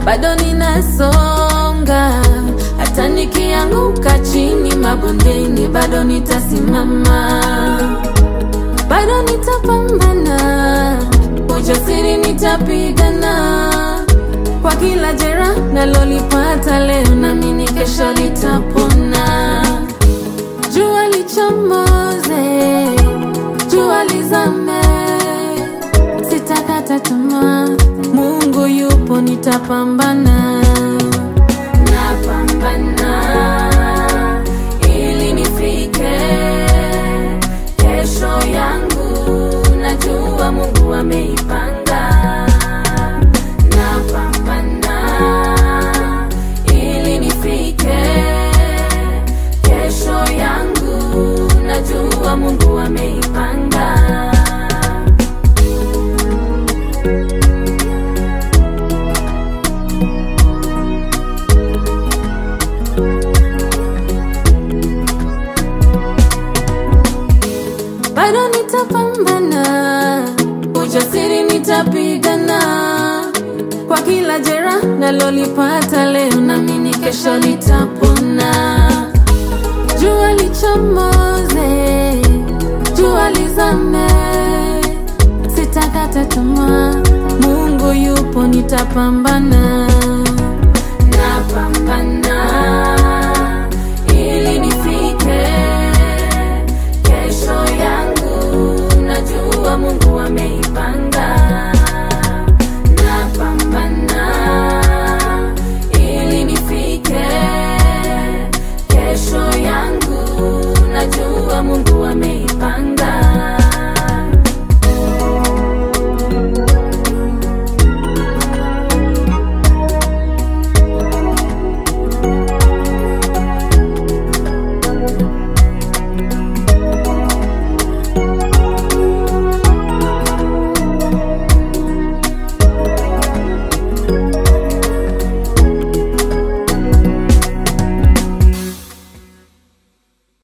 bado ninasonga, hata nikianguka chini mabondeni, bado nitasimama, bado nitapambana, ujasiri nitapigana kwa kila jeraha nalolipata leo, naamini kesho litapona. Jua lichomoze, jua lizame, sitakata tamaa. Mungu yupo, nitapambana, napambana ili nifike kesho yangu, najua Mungu ameipanga. Napambana ili nifike kesho yangu, najua Mungu ameipanga. bado nitapambana, ujasiri nitapigana kwa kila jeraha nalolipata leo, naamini kesho litapona. Jua lichomoze, jua lizame, sitakata tamaa. Mungu yupo, nitapambana.